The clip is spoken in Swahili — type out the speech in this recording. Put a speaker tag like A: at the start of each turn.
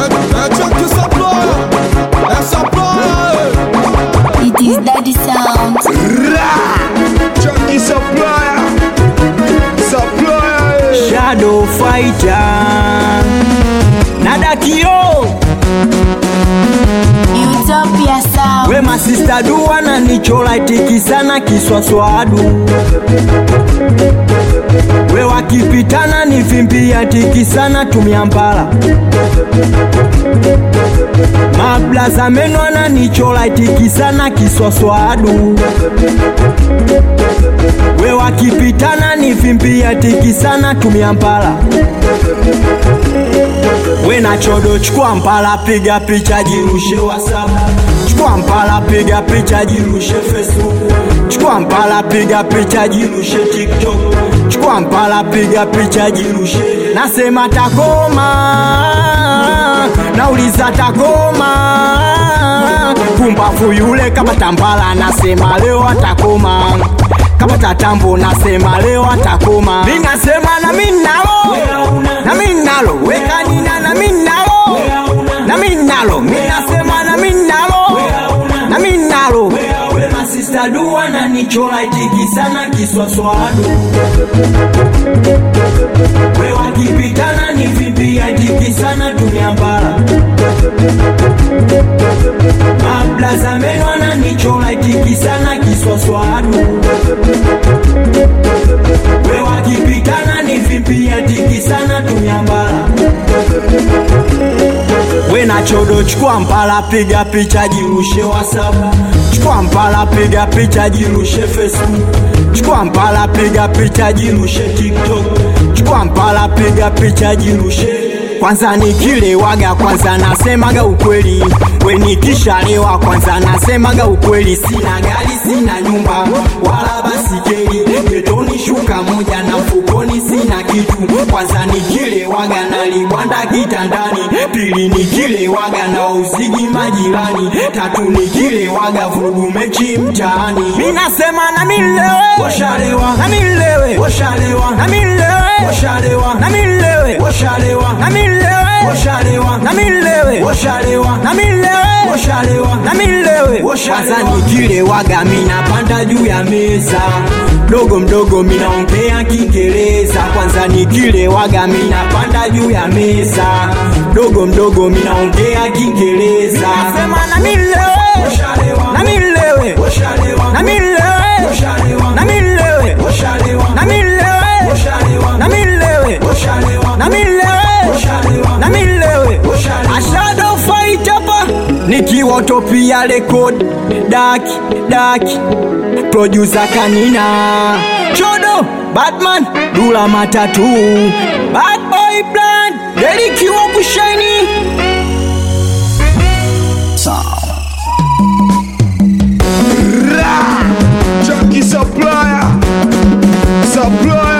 A: It is Daddy Sound.
B: Chunky supplier, supplier.
C: Shadow Fighter Nadakio
A: Utopia Sound.
C: we masista dua na nichola itikisana kiswaswadu we wakipitana ni vimbia tikisana tumia mbala mablaza meno ananichola itikisana kiswaswadu we wakipitana ni vimbia tikisana tumia mbala we na chodo chukua mpala piga picha jirushe whatsapp chukua mpala piga picha jirushe facebook chukua mpala piga picha jirushe tiktok chukua mpala piga picha jirushe nasema takoma nauliza takoma pumbafu yule kama tambala nasema leo atakoma kama tatambo nasema leo atakoma mi nasema na mi nalo na mi nalo wekanina na mi nalo na mi nalo mi nasema na mi nalo na mi nalo we masista dua na nichola itikisana kiswaswadu we wakipitana ni vimbia itikisana tumiambala mablaza meno ananichola itikisana kiswaswadu we wakipitana ni vimbia itikisana tumiambala we na chodo chukua mpala piga picha jirushe whatsapp chukua mpala piga picha jirushe facebook chukua mpala piga picha jirushe tiktok chukua mpala piga picha jirushe kwanza nikilewaga kwanza nasemaga ukweli we nikishalewa kwanza nasemaga ukweli sina gari sina nyumba wala basikeli getoni shuka moja na mfukoni sina kitu kwanza nikilewaga nalibwanda kitandani pili nikilewaga na uzigi majirani tatu nikilewaga vurugu mechi mtaani mi nasema na milewe washalewa na milewe washalewa na milewe washalewa na milewe washalewa na milewe washalewa na milewe washalewa na milewe washalewa na milewe kwanza nikilewaga minapanda juu ya meza mdogo mdogo minaongea kiingereza kwanza nikilewaga minapanda juu ya meza mdogo mdogo minaongea kiingereza nasema na milewe na milewe na milewe na milewe na milewe na milewe na milewe na milewe ashado fight hapa nikiwa utopia record daki daki producer kanina chodo batman dula matatu bad boy plan delikiwa kushaini
B: Chunky supplier, supplier.